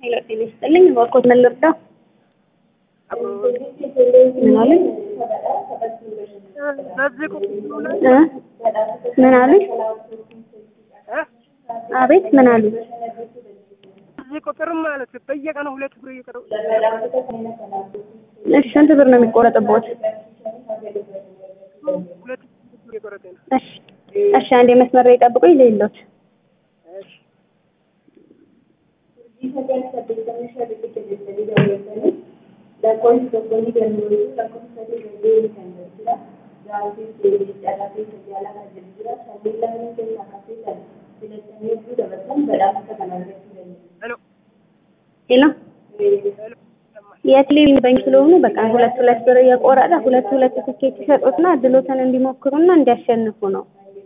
ሄሎ ጤና ይስጥልኝ። እባክዎት ምን ልርዳው? ምን አሉኝ? በዚህ ቁጥር ላይ እ ምን አሉኝ? እ አቤት ምን አሉኝ? በዚህ ቁጥርም ማለት በየቀኑ ሁለት ብር እየቀረ እሺ ስንት ብር ነው የሚቆረጥቦት? ሁለት ብር እየቆረጠ ነው። እሺ እሺ አንዴ መስመር ላይ ጠብቁኝ ልይሎት። እሺ ሄሎ ሄሎ ሄሎ ይሰማል። የቴሌቪዥን ባንክ ስለሆኑ በቃ ሁለት ሁለት ብር እየቆረጠ ሁለት ሁለት ትኬት ይሰጡትና እድሎትን እንዲሞክሩና እንዲያሸንፉ ነው።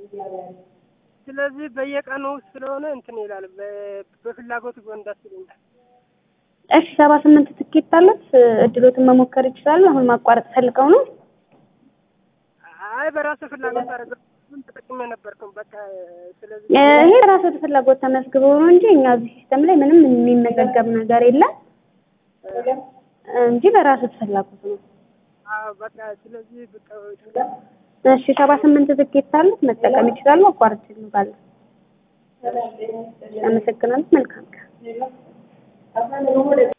ስለዚህ በየቀኑ ስለሆነ እንትን ይላል። በ- በፍላጎት ጎን ደስ ይለኛል። እሺ ሰባ ስምንት ትኬት አለት እድሎትን መሞከር ይችላሉ። አሁን ማቋረጥ ፈልገው ነው። አይ በራሴ ፍላጎት አደረገ ምን ተጠቅሜ ነበርኩም በቃ ስለዚህ ይሄ ራስዎት ፍላጎት ተመዝግበው ነው እንጂ እኛ እዚህ ሲስተም ላይ ምንም የሚመዘገብ ነገር የለም እንጂ በራስዎት ፍላጎት ነው። አዎ በቃ ስለዚህ በቃ እሺ ሰባ ስምንት ትኬት አለት መጠቀም ይችላሉ። አቋርጥ ይሉታል። አመሰግናለሁ። መልካም ቀን